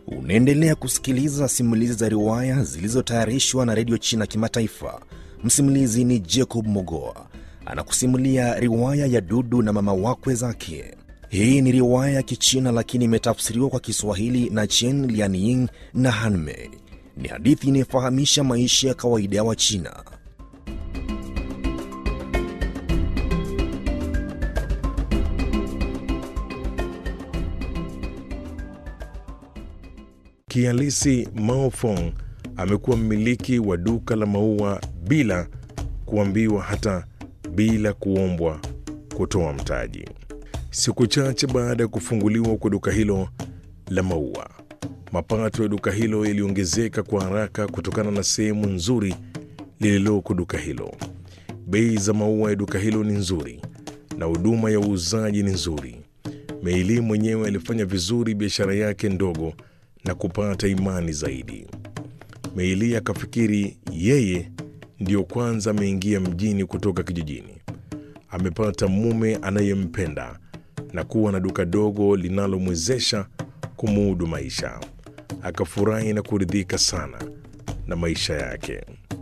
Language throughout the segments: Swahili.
Unaendelea kusikiliza simulizi za riwaya zilizotayarishwa na redio China Kimataifa. Msimulizi ni Jacob Mogoa anakusimulia riwaya ya Dudu na mama wakwe zake. Hii ni riwaya ya Kichina lakini imetafsiriwa kwa Kiswahili na Chen Lianying na Hanmei. Ni hadithi inayofahamisha maisha ya kawaida ya Wachina. Kihalisi, Mao Fong amekuwa mmiliki wa duka la maua bila kuambiwa, hata bila kuombwa kutoa mtaji. Siku chache baada ya kufunguliwa kwa duka hilo la maua, mapato ya duka hilo yaliongezeka kwa haraka kutokana na sehemu nzuri lililoko duka hilo. Bei za maua ya duka hilo ni nzuri na huduma ya uuzaji ni nzuri. Meili mwenyewe alifanya vizuri biashara yake ndogo na kupata imani zaidi. Meili akafikiri yeye ndiyo kwanza ameingia mjini kutoka kijijini, amepata mume anayempenda na kuwa na duka dogo linalomwezesha kumudu maisha. Akafurahi na kuridhika sana na maisha yake.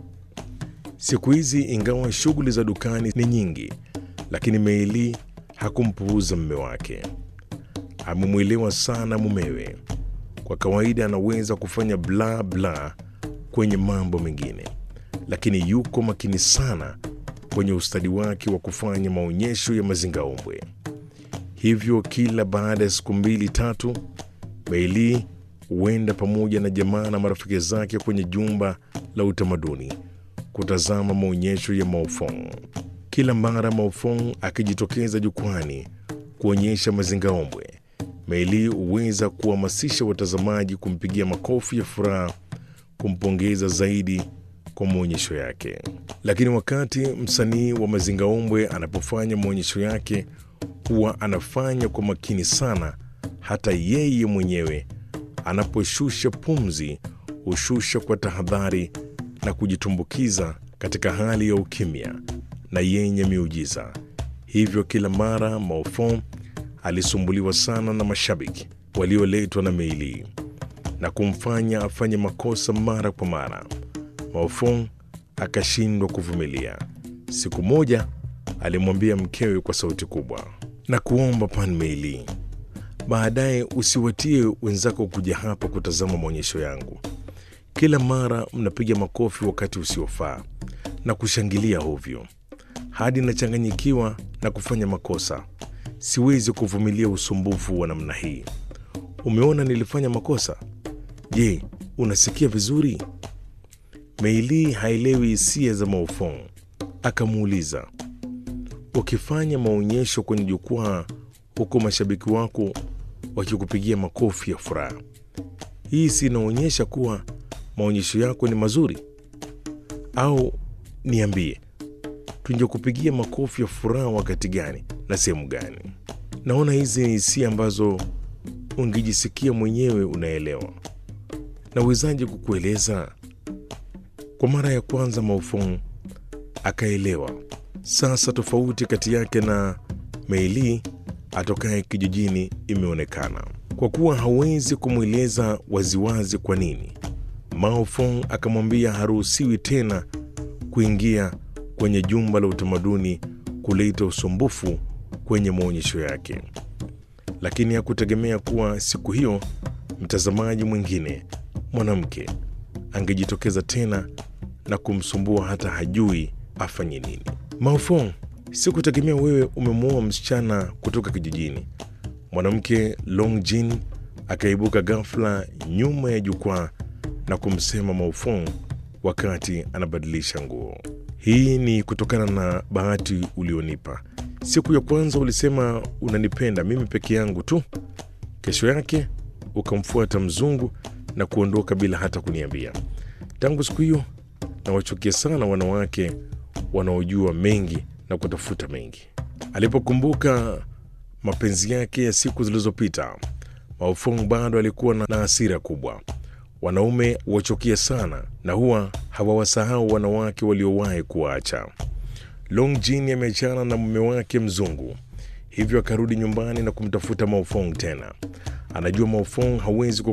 Siku hizi, ingawa shughuli za dukani ni nyingi, lakini Meili hakumpuuza mume wake. Amemwelewa sana mumewe. Kwa kawaida anaweza kufanya bla bla kwenye mambo mengine, lakini yuko makini sana kwenye ustadi wake wa kufanya maonyesho ya mazingaombwe. Hivyo kila baada ya siku mbili tatu, Meili huenda pamoja na jamaa na marafiki zake kwenye jumba la utamaduni kutazama maonyesho ya Maofong. Kila mara Maofong akijitokeza jukwani kuonyesha mazingaombwe, Meili huweza kuhamasisha watazamaji kumpigia makofi ya furaha, kumpongeza zaidi kwa maonyesho yake. Lakini wakati msanii wa mazingaombwe anapofanya maonyesho yake, huwa anafanya kwa makini sana. Hata yeye mwenyewe anaposhusha pumzi, hushusha kwa tahadhari na kujitumbukiza katika hali ya ukimya na yenye miujiza. Hivyo kila mara Maofong alisumbuliwa sana na mashabiki walioletwa na Meili na kumfanya afanye makosa mara kwa mara. Maofong akashindwa kuvumilia. Siku moja alimwambia mkewe kwa sauti kubwa, na kuomba Pan Meili, baadaye usiwatie wenzako kuja hapa kutazama maonyesho yangu. Kila mara mnapiga makofi wakati usiofaa na kushangilia hovyo hadi nachanganyikiwa na kufanya makosa. Siwezi kuvumilia usumbufu wa namna hii. Umeona nilifanya makosa? Je, unasikia vizuri? Meili haelewi hisia za Maofong. Akamuuliza, ukifanya maonyesho kwenye jukwaa huku mashabiki wako wakikupigia makofi ya furaha, hii si inaonyesha kuwa maonyesho yako ni mazuri? Au niambie, tungekupigia makofi ya furaha wakati gani na sehemu gani? Naona hizi ni hisia ambazo ungejisikia mwenyewe unaelewa. Nawezaje kukueleza? Kwa mara ya kwanza Maofong akaelewa sasa tofauti kati yake na Meili atokaye kijijini imeonekana. Kwa kuwa hawezi kumweleza waziwazi kwa nini, Maofong akamwambia haruhusiwi tena kuingia kwenye jumba la utamaduni kuleta usumbufu kwenye maonyesho yake. Lakini hakutegemea kuwa siku hiyo mtazamaji mwingine mwanamke angejitokeza tena na kumsumbua hata hajui afanye nini. Maofong, sikutegemea wewe umemwoa msichana kutoka kijijini. Mwanamke Long Jin akaibuka ghafla nyuma ya jukwaa na kumsema Maofong wakati anabadilisha nguo. Hii ni kutokana na bahati ulionipa. Siku ya kwanza ulisema unanipenda mimi peke yangu tu, kesho yake ukamfuata mzungu na kuondoka bila hata kuniambia. Tangu siku hiyo nawachukia sana wanawake wanaojua mengi na kutafuta mengi. Alipokumbuka mapenzi yake ya siku zilizopita, Maofong bado alikuwa na hasira kubwa. Wanaume wachukia sana na huwa hawawasahau wanawake waliowahi kuwaacha. Long Jin ameachana na mume wake mzungu, hivyo akarudi nyumbani na kumtafuta Maofong tena. Anajua Maofong hawezi